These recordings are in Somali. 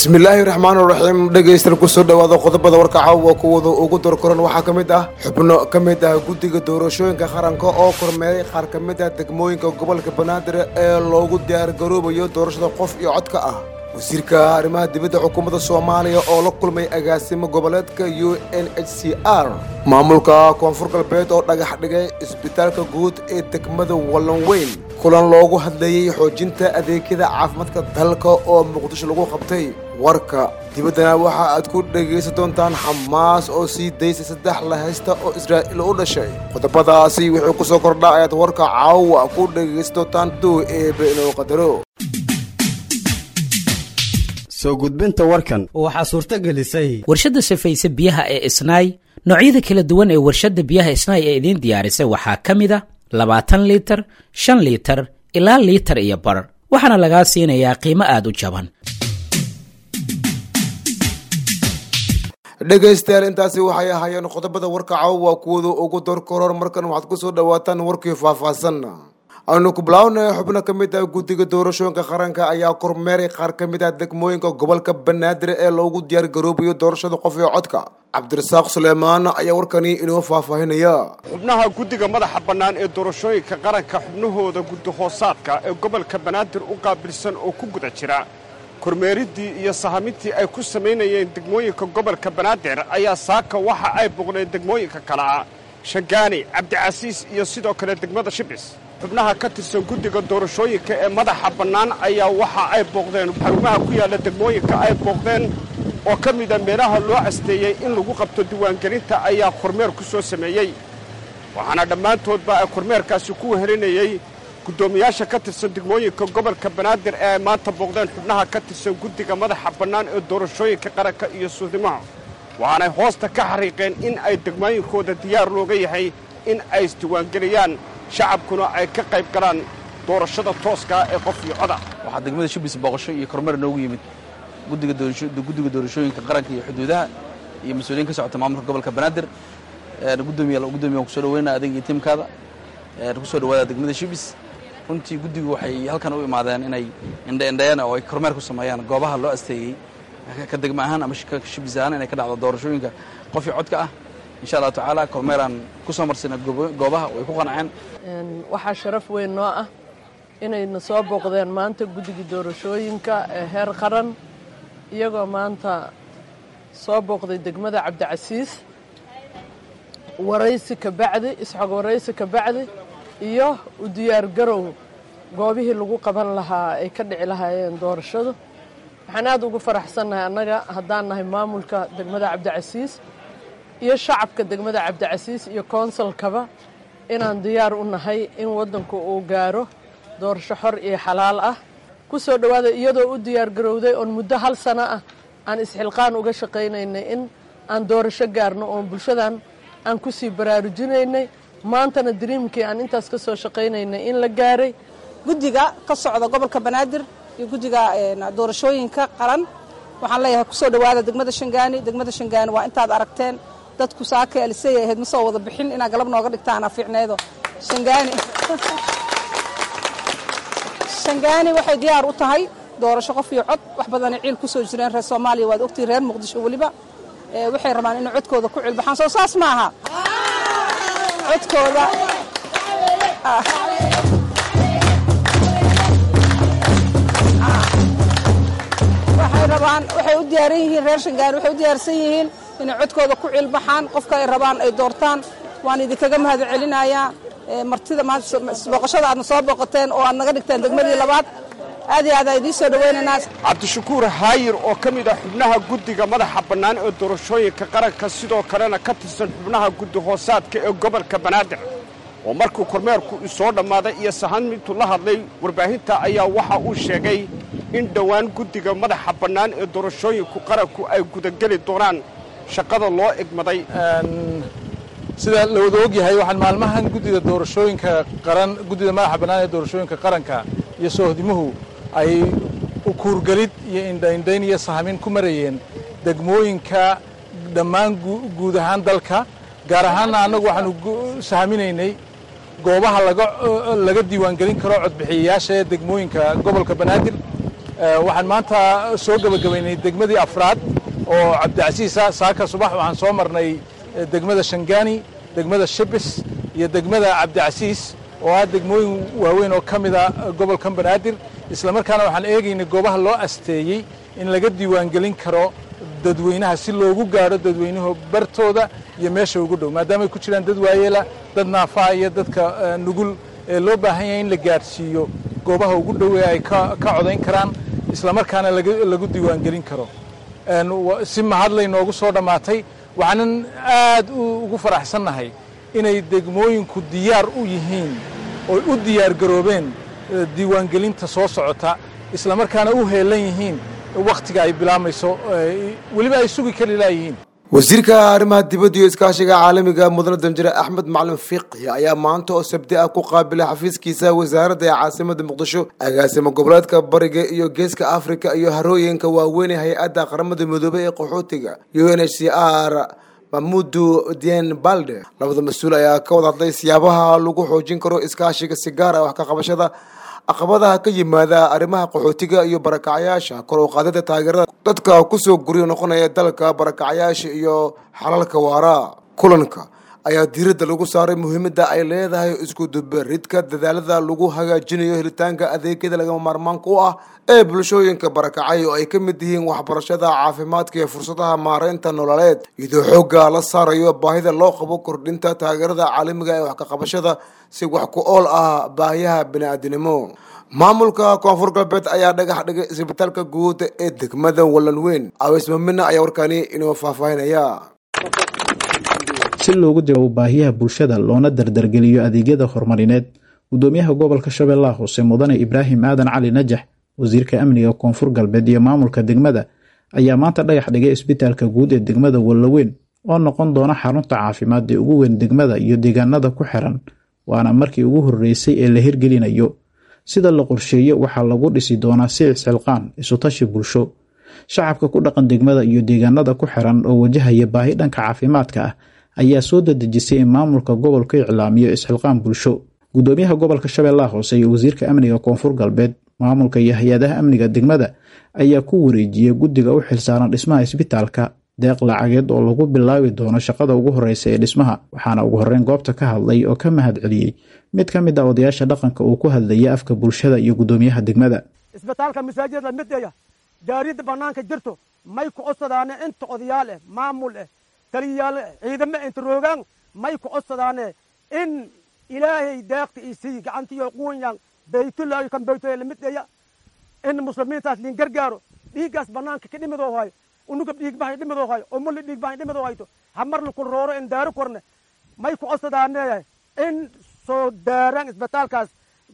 bismillaahi raxmaan raxiim dhegaystayaal kusoo dhowaada qodobada warka caawa kuwada ugu dorkoran waxaa ka mid ah xubno ka mid ah guddiga doorashooyinka qaranka oo kormeeray qaar ka mid ah degmooyinka gobolka banaadir ee loogu diyaargaroobayo doorashada qof iyo codka ah wasiirka arrimaha dibadda xukuumadda soomaaliya oo la kulmay agaasimo goboleedka u n h c r maamulka koonfur galbeed oo dhagax dhigay isbitaalka guud ee degmada wallanweyn kulan loogu hadlayey xoojinta adeegyada caafimaadka dalka oo muqdisho lagu qabtay warka dibaddana waxa aad ku dhegaysan doontaan xamaas oo sii daysay saddex la haysta oo israa'iil u dhashay qodobadaasi wuxuu ku soo kordhaa ayaad warka caawa ku dhegaysan doontaan duu eebe inuu qadaro soo gudbinta warkan waxaa suurto gelisay warshadda safayse biyaha ee isnaay noocyada kala duwan ee warshadda biyaha isnaay ee idiin diyaarisay waxaa ka mid a labaatan liitar shan liitar ilaa liitar iyo bar waxaana lagaa siinayaa qiimo aad u jaban dhegaystayaal intaasi waxay ahaayeen qodobada warka caawa kuwada ugu dorkoror markan waxaad ku soo dhowaataan warkii faahfaahsan aynu ku bilaawna xubno ka mid ah guddiga doorashooyinka qaranka ayaa kormeeray qaar ka mid ah degmooyinka gobolka banaadir ee loogu diyaargaroobayo doorashada qof iyo codka cabdirasaaq suleymaan ayaa warkani inoo faahfaahinaya xubnaha guddiga madaxa bannaan ee doorashooyinka qaranka xubnahooda guddi hoosaadka ee gobolka banaadir u qaabilsan oo ku guda jira kormeeriddii iyo sahamintii ay ku samaynayeen degmooyinka gobolka banaadir ayaa saaka waxa ay boqdeen degmooyinka kale ah shangaani cabdicasiis iyo sidoo kale degmada shibis xubnaha ka tirsan guddiga doorashooyinka ee madaxa bannaan ayaa waxa ay booqdeen xarumaha ku yaalla degmooyinka ay booqdeen oo ka mida meelaha loo casteeyey in lagu qabto diiwaangelinta ayaa kormeer ku soo sameeyey waxaana dhammaantoodba ay kormeerkaasi ku wehelinayey guddoomiyaasha ka tirsan degmooyinka gobolka banaadir ee ay maanta booqdeen xubnaha ka tirsan guddiga madaxa bannaan ee doorashooyinka qaranka iyo suudimaha waxaanay hoosta ka xariiqeen in ay degmooyinkooda diyaar looga yahay in ay isdiiwaangeliyaan shacabkuna ay ka qayb galaan doorashada tooskaa ee qof iyo coda waxaa degmada shibis booqasho iyo kormeer noogu yimid guddiga doorashooyinka qaranka iyo xuduudaha iyo mas-uuliyiin ka socota maamulka gobolka banaadir gudoomiya gudoomiya waan kusoo dhaweynaa adig iyo tiimkaada kusoo dhawaada degmada shibis runtii guddigu waxay halkan u imaadeen inay indhaindhayaan oo ay kormeer ku sameeyaan goobaha loo asteeyey ka degma ahaan ama shibis ahaan inay ka dhacdo doorashooyinka qof iyo codka ah insha allahu tacaala kormeeraan ku soo marsina goobaha way ku qanceen waxaa sharaf weyn noo ah inayna soo booqdeen maanta guddigii doorashooyinka ee heer qaran iyagoo maanta soo booqday degmada cabdicasiis waraysi ka bacdi isxog waraysi ka bacdi iyo u diyaargarow goobihii lagu qaban lahaa ay ka dhici lahaayeen doorashadu waxaan aad ugu faraxsannahay annaga haddaan nahay maamulka degmada cabdicasiis iyo shacabka degmada cabdicasiis iyo koonsalkaba inaan diyaar u nahay in waddanku uu gaaro doorasho xor iyo xalaal ah ku soo dhowaada iyadoo u diyaargarowday oon muddo hal sano ah aan isxilqaan uga shaqaynaynay in aan doorasho gaarno oon bulshadan aan ku sii baraarujinaynay maantana dariimkii aan intaas ka soo shaqaynaynay in la gaaray guddiga ka socda gobolka banaadir iyo guddiga doorashooyinka qaran waxaan leeyahay kusoo dhowaada degmada shangaani degmada shangaani waa intaad aragteen dadku saaka alisay ahayd ma soo wada bixin inaa galab nooga dhigtaana fiicneedo shangaani shangaani waxay diyaar u tahay doorasho qof iyo cod wax badanay ciil ku soo jireen reer soomaaliya waad ogtihi reer muqdisho weliba waxay rabaan inay codkooda ku cilbaxaan soo saas ma aha codkooda waxay rabaan waxay u diyaaran yihiin reer shangaani waxay u diyaarsan yihiin inay codkooda ku cilbaxaan qofka ay rabaan ay doortaan waan idinkaga mahad celinayaa martida maanta booqashada aadna soo booqateen oo aad naga dhigteen degmadii labaad aad iyo aad aa idiin soo dhawaynaynaa cabdishakuur haayir oo ka mid ah xubnaha guddiga madaxa bannaan ee doorashooyinka qaranka sidoo kalena ka tirsan xubnaha guddi hoosaadka ee gobolka banaadir oo markuu kormeerku isoo dhammaaday iyo sahamintu la hadlay warbaahinta ayaa waxa uu sheegay in dhowaan guddiga madaxa bannaan ee doorashooyinku qaranku ay gudageli doonaan shaqada loo egmaday sida la wada ogyahay waxaan maalmahan guddida doorashooyinka qaran guddida madaxa bannaan ee doorashooyinka qaranka iyo soohdimuhu ay ukuurgelid iyo indhaindhayn iyo sahamin ku marayeen degmooyinka dhammaan guud ahaan dalka gaar ahaanna annagu waxaanu sahaminaynay goobaha laga diiwaangelin karo codbixiyayaasha ee degmooyinka gobolka banaadir waxaan maanta soo gebagabaynay degmadii afraad oo cabdicasiisa saaka subax waxaan soo marnay degmada shangaani degmada shibis iyo degmada cabdicasiis oo ah degmooyin waaweyn oo ka mida gobolkan banaadir islamarkaana waxaan eegaynay goobaha loo asteeyey in laga diiwaangelin karo dadweynaha si loogu gaadho dadweynuhu bartooda iyo meesha ugu dhow maadaamay ku jiraan dad waayeela dad naafaa iyo dadka nugul ee loo baahan yahay in la gaadhsiiyo goobaha ugu dhow ee ay ka codayn karaan islamarkaana lagu diiwaangelin karo si mahadlay noogu soo dhammaatay waxaanan aad ugu faraxsannahay inay degmooyinku diyaar u yihiin oy u diyaar garoobeen diiwaangelinta soo socota islamarkaana u heelan yihiin wakhtiga ay bilaamayso weliba ay sugi kari laayihiin wasiirka arrimaha dibadda iyo iskaashiga caalamiga mudane danjire axmed macalin fiqi ayaa maanta oo sabti ah ku qaabilay xafiiskiisa wasaaradda ee caasimada muqdisho agaasimo goboleedka bariga iyo geeska afrika iyo harooyinka waaweyn ee hay-adda qaramada midoobey ee qaxootiga u n h c r mamudu dien balde labada mas-uul ayaa ka wada hadlay siyaabaha lagu xoojin karo iskaashiga si gaar ah wax ka qabashada caqabadaha ka yimaada arrimaha qaxootiga iyo barakacyaasha kor u qaadida taageerada dadka kusoo guryo noqonaya dalka barakacyaasha iyo xalalka waara kulanka ayaa diiradda lagu saaray muhiimadda ay leedahay isku dubaridka dadaalada lagu hagaajinayo helitaanka adeegyada lagama maarmaanka u ah ee bulshooyinka barakacay oo ay ka mid yihiin waxbarashada caafimaadka iyo fursadaha maareynta nololeed iyadoo xoogga la saarayo baahida loo qabo kordhinta taageerada caalamiga ee wax ka qabashada si wax ku ool ah baahiyaha bini-aadinimo maamulka koonfur galbeed ayaa dhagax dhigay isbitaalka guud ee degmada wallan weyn awismamina ayaa warkaani inoo faahfaahinaya si loogu jawaabo baahiyaha bulshada loona dardargeliyo adeegyada horumarineed gudoomiyaha gobolka shabeellaha hoose mudane ibraahim aadan cali najax wasiirka amniga koonfur galbeed iyo maamulka degmada ayaa maanta dhagax dhigay isbitaalka guud ee degmada wallaweyn oo noqon doona xarunta caafimaad ee ugu weyn degmada iyo deegaanada ku xiran waana markii ugu horreysay ee la hirgelinayo sida la qorsheeyo waxaa lagu dhisi doonaa sicis xilqaan isutashi bulsho shacabka ku dhaqan degmada iyo deegaanada ku xiran oo wajahaya baahi dhanka caafimaadka ah ayaa soo dadejisay in maamulka gobolka iclaamiyo isxilqaan bulsho gudoomiyaha gobolka shabeellaha hoose iyo wasiirka amniga koonfur galbeed maamulka iyo hay-adaha amniga degmada ayaa ku wareejiyey guddiga u xilsaaran dhismaha isbitaalka deeq lacageed oo lagu bilaabi doono shaqada ugu horeysa ee dhismaha waxaana ugu horreyn goobta ka hadlay oo ka mahad celiyey mid ka mid ah odayaasha dhaqanka uu ku hadlayay afka bulshada iyo gudoomiyaha degmada isbitaalka masaajidda midaya gaarida bannaanka jirto may ku codsadaane inta odayaal eh maamul eh taliyayaal ciidamo inta roogaan may ku codsadaane in ilaahay deeqta isii gacantiyo quunyaan baytullaahi kan baytoya lamidaya in muslimiintaas liin gargaaro dhiiggaas bannaanka ka dhimidoo hayo unugab dhiig bahay dhimidoo hayo oo mulli dhiig bahay dhimidoo hayto hamarna ku rooro in daaro korne may ku codsadaane in soo daaraan isbitaalkaas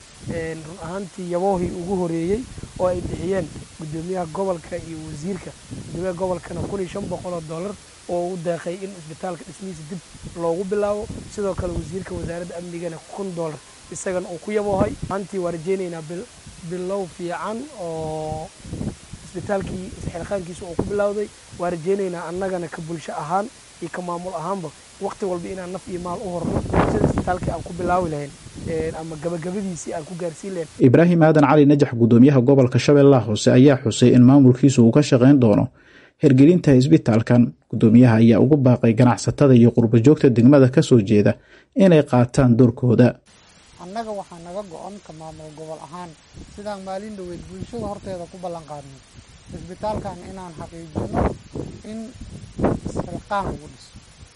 run ahaantii yaboohii ugu horeeyey oo ay bixiyeen gudoomiyaha gobolka iyo wasiirka gudoomiyaha gobolkana kun iyo shan boqol oo dollar oo u deeqay in isbitaalka dhismihiisa dib loogu bilaabo sidoo kale wasiirka wasaaradda amnigana kun dollar isagana uu ku yaboohay maantii waa rajeynaynaa bilow fiican oo isbitaalkii isxilqaankiisa uu ku bilowday waa rajeynaynaa annagana ka bulsho ahaan iyo ka maamul ahaanba waqti walba inaan naf iyo maal u horno sida isbitaalkii aan ku bilaawi lahayn ama gabagabadiisii aan ku gaarsiin lahayn ibraahim aadan cali najax gudoomiyaha gobolka shabeellaha hoose ayaa xusay in maamulkiisu uu ka shaqayn doono hirgelinta isbitaalkan gudoomiyaha ayaa ugu baaqay ganacsatada iyo qurbajoogta degmada ka soo jeeda inay qaataan doorkooda annaga waxaa naga go-on ka maamul gobol ahaan sidaan maalin dhaweyd bulshada horteeda ku ballan qaadnay isbitaalkan inaan xaqiijino in isxilqaan lagu dhiso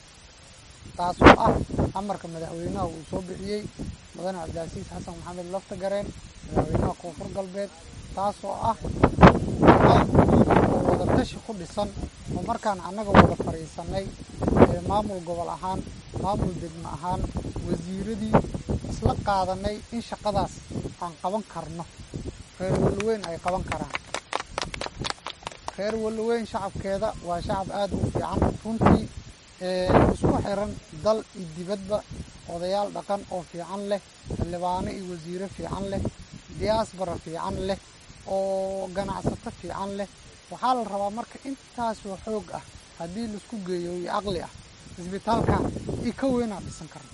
taasoo ah amarka madaxweynaha uu soo bixiyey mudane cabdilcasiis xasan maxamed lafta gareen madaxweynaha koonfur galbeed taasoo ah oo wada tashi ku dhisan oo markaan annaga wada fadhiisanay maamul gobol ahaan maamul degmo ahaan wasiiradii isla qaadanay in shaqadaas aan qaban karno reer walloweyn ay qaban karaan reer walloweyn shacabkeeda waa shacab aada u fiican runtii isku xiran dal iyo dibadba odayaal dhaqan oo fiican leh xildhibaano iyo wasiiro fiican leh diyaasbara fiican leh oo ganacsato fiican leh waxaa la rabaa marka intaasoo xoog ah haddii laisku geeyo iyo caqli ah isbitaalkan i ka weynaa dhisan karna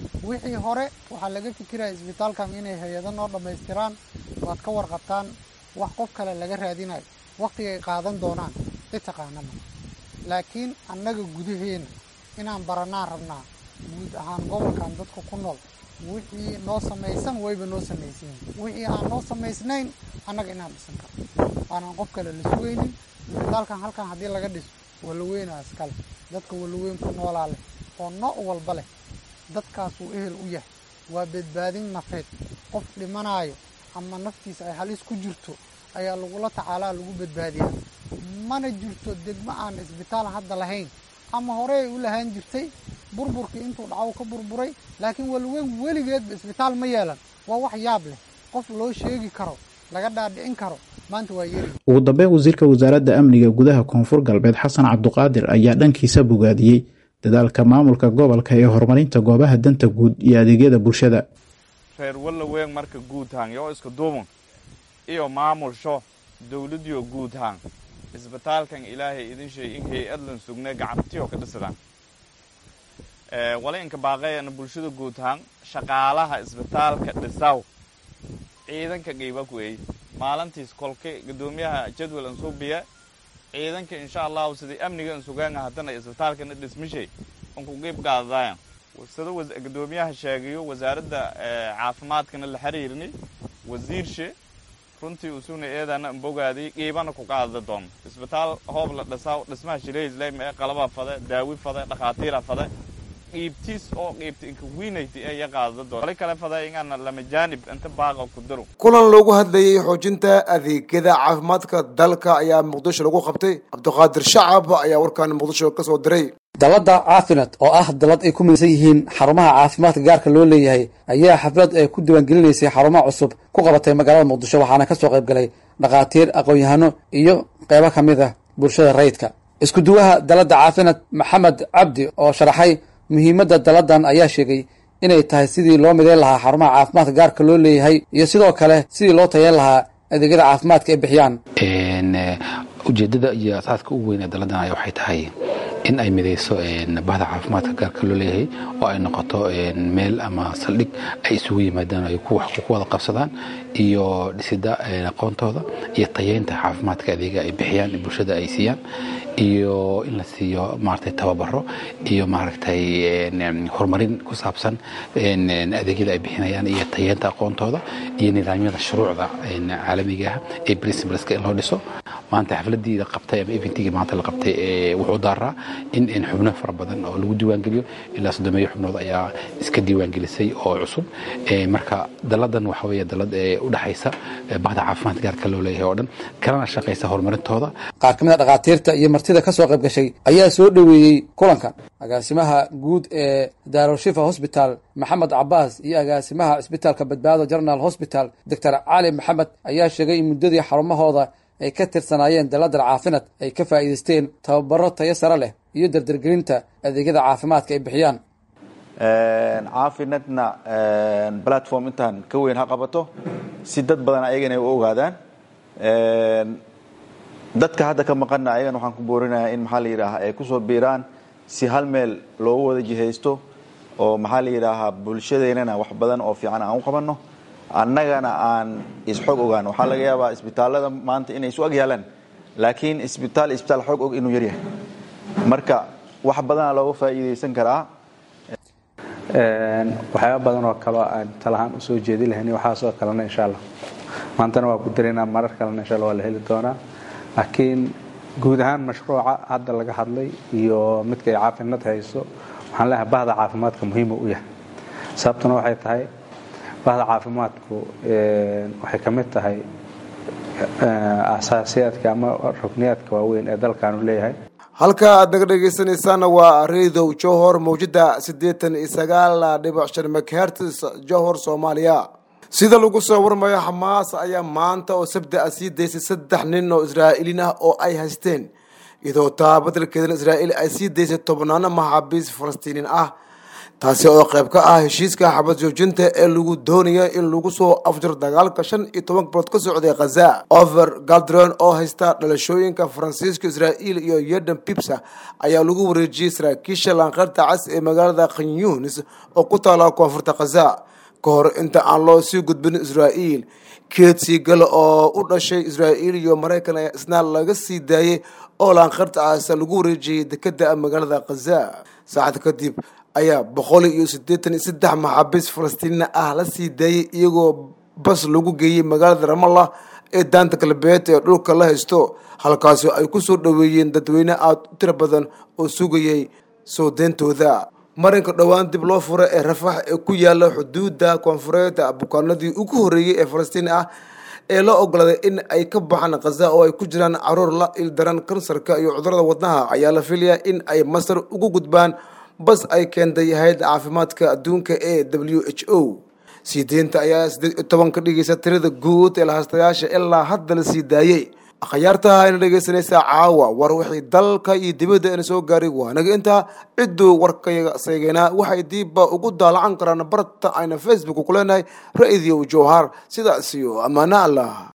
wixii hore waxaa laga fikiraya isbitaalkan inay hay-ado noo dhammaystiraan waad ka warqabtaan wax qof kale laga raadinayo wakhtigay qaadan doonaan cid taqaana ma laakiin annaga gudaheena inaan baranaan rabnaa guud ahaan gobolkan dadka ku nool wixii noo samaysan wayba noo samaysan yihin wixii aan noo samaysnayn annaga inaan dhisan karno aanan qof kale la sugaynin isbitaalkan halkan haddii laga dhiso walaweynaa iskale dadka walaweyn ku noolaa leh oo nooc walba leh dadkaasuu ehel u yahay waa badbaadin nafeed qof dhimanaayo ama naftiisa ay halis ku jirto ayaa lagula tacaalaa lagu badbaadiyaa mana jirto degmo aan isbitaal hadda lahayn ama horey ay u lahaan jirtay burburkii intuu dhacaw ka burburay laakiin walaweyn weligeedba isbitaal ma yeelan waa wax yaab leh qof loo sheegi karo laga dhaadhicin karo maanta waa yeri ugu dambeyn wasiirka wasaaradda amniga gudaha koonfur galbeed xasan cabduqaadir ayaa dhankiisa bogaadiyey dadaalka maamulka gobolka ee horumarinta goobaha danta guud iyo adeegyada bulshada reer walaweyn marka guud haan yoo iska duuban iyo maamulsho dowladiyo guud haan isbitaalkan ilaahay idin sheey in hay-adlan sugne gacantiyo ka dhisadaan wala inka baaqayana bulshada guud haan shaqaalaha isbitaalka dhisaw ciidanka qiiba ku eey maalintiis kolka guddoomiyaha jadwal an soo biya ciidanka insha allahu sidai amniga an sugaanga haddana isbitaalkana dhismishay unku qiib qaadadayan sida guddoomiyaha sheegayo wasaaradda caafimaadkana la xiriirni wasiirshe runtii usuna eedana ambogaaday qiibana ku qaadada doon isbitaal hoob la dhisaa dhismaha shilehislem ee qalaba fade daawi fade dhakhaatiira fade qiibtiis oo qiibta inka wiinayta ee qaadada doon wali kale fade ingana lama jaanib inta baaqa ku daro kulan loogu hadlayey xoojinta adeegyada caafimaadka dalka ayaa muqdisho lagu qabtay cabdiqaadir shacab ayaa warkaan muqdisho ka soo diray dalada caafinad oo ah dalad ay ku midaysan yihiin xarumaha caafimaadka gaarka loo leeyahay ayaa xaflad ay ku diiwaangelinaysay xarumaha cusub ku qabatay magaalada muqdisho waxaana ka soo qayb galay dhakhaatiir aqoon-yahano iyo qeybo ka mid ah bulshada rayidka isku duwaha dalada caafinad maxamed cabdi oo sharaxay muhiimadda daladan ayaa sheegay inay tahay sidii loo midayn lahaa xarumaha caafimaadka gaarka loo leeyahay iyo sidoo kale sidii loo tayeyn lahaa adeegyada caafimaadka ay bixiyaan ujeedada iyo asaaska ugu weyn ee daladan ayaa waxay tahay in ay midayso bahda caafimaadka gaarka loo leeyahay oo ay noqoto meel ama saldhig ay isugu yimaadaan ay ku wada qabsadaan iyo dhisida aqoontooda iyo tayeynta caafimaadka adeega ay bixiyaan bulshada ay siiyaan iyo in la siiyo maaragtay tababaro iyo maaragtay horumarin ku saabsan adeegyada ay bixinayaan iyo tayeynta aqoontooda iyo nidaamyada shuruucda caalamiga ah ee principleska in loo dhiso maanta xafladii la qabtay ama eventigii maanta la qabtay wuxuu daaraa in in xubno fara badan oo lagu diiwaangeliyo ilaa soddomeeyo xubnood ayaa iska diiwaangelisay oo cusub marka daladan waxa weeye dalad u dhexaysa bahda caafimaadka gaarka loo leeyahay oo dhan kalena shaqaysa horumarintooda qaar ka mid a dhakhaatiirta iyo martida ka soo qayb gashay ayaa soo dhoweeyey kulankan agaasimaha guud ee daarushifa hosbital maxamed cabaas iyo agaasimaha cisbitaalka badbaado general hosbital doctor cali maxamed ayaa sheegay in muddadii xarumahooda ay ka tirsanaayeen daladal caafinad ay ka faa'iidaysteen tababaro tayo sare leh iyo dardargelinta adeegyada caafimaadka ay bixiyaan caafinadna platform intaan ka weyn ha qabato si dad badan ayagana ay u ogaadaan dadka hadda ka maqanna ayagana waxaan ku boorinayaa in maxaa la yidhaahaa ay kusoo biiraan si hal meel loogu wada jihaysto oo maxaa la yidhaahaa bulshadeennana wax badan oo fiican aan u qabanno annagana aan isxog ogaan waxaa laga yaabaa isbitaallada maanta inay isu ag yaalaan laakiin isbitaal isbitaal xog og inuu yaryahay marka wax badana looga faa'iidaysan karaa waxyaaba badan oo kaleo aan talahaan usoo jeedi lahayn waxaasoo kalena insha allah maantana waa ku daraynaa marar kalena insha allah waa la heli doonaa laakiin guud ahaan mashruuca hadda laga hadlay iyo midka ay caafinad hayso waxaan leeyahay bahda caafimaadka muhiima u yahay sababtuna waxay tahay bahda caafimaadku waxay ka mid tahay asaasiyaadka ama rukniyaadka waaweyn ee dalkaanu leeyahay halka aad naga dhegeysanaysaana waa radio johor mawjada siddeetan iyo sagaal dhibic shan mcherts johor soomaaliya sida lagu soo warmayo xamaas ayaa maanta oo sabti ah sii daysay saddex nin oo israa'iiliin ah oo ay haysteen iyadoo taa badelkeedana israa'iil ay sii daysay tobnaano maxaabiis falastiiniin ah taasi oo qayb ka ah heshiiska xabad joojinta ee lagu doonaya in lagu soo afjaro dagaalka shan iyo toban bilood ka socday khaza over galdron oo haysta dhalashooyinka faransiiska israa'iil iyo yeden pipsa ayaa lagu wareejiyey saraakiisha laanqeyrta cas ee magaalada khanyunis oo ku taala koonfurta khaza ka hor inta aan loo sii gudbin israa'iil keed siigale oo u dhashay israa'iil iyo maraykan ayaa isna laga sii daayey oo laanqartacaasa lagu wareejiyey dekeda magaalada khaza saacad kadib ayaa boqol iyo siddeetan iyo saddex maxaabiis falastiina ah la sii daayey iyagoo bas lagu geeyey magaalada ramallah ee daanta galbeed ee dhulka la haysto halkaasi ay ku soo dhoweeyeen dadweyne aada u tiro badan oo sugayay soo deyntooda marinka dhowaan dib loo fura ee rafax ee ku yaala xuduudda koonfureed bukaanadii ugu horreeyey ee falastiin ah ee la ogolaaday in ay ka baxaan khaza oo ay ku jiraan caruur la ildaran kansarka iyo cudurada wadnaha ayaa la filayaa in ay masar ugu gudbaan bas ay keentay hay-adda caafimaadka adduunka ee w h o sii deynta ayaa siddeed iyo toban ka dhigaysa tirada guud ee lahaastayaasha ilaa hadda la sii daayey akhyaartaha ayna dhegaysanaysaa caawa war wixii dalka iyo dibadda ina soo gaaray waanaga intaa cidduu warkayaga seegeynaa waxay diibba ugu daalacan karaan barta ayna facebook ku leenahay ra-idiyo jowhar sidaas iyo ammaano allah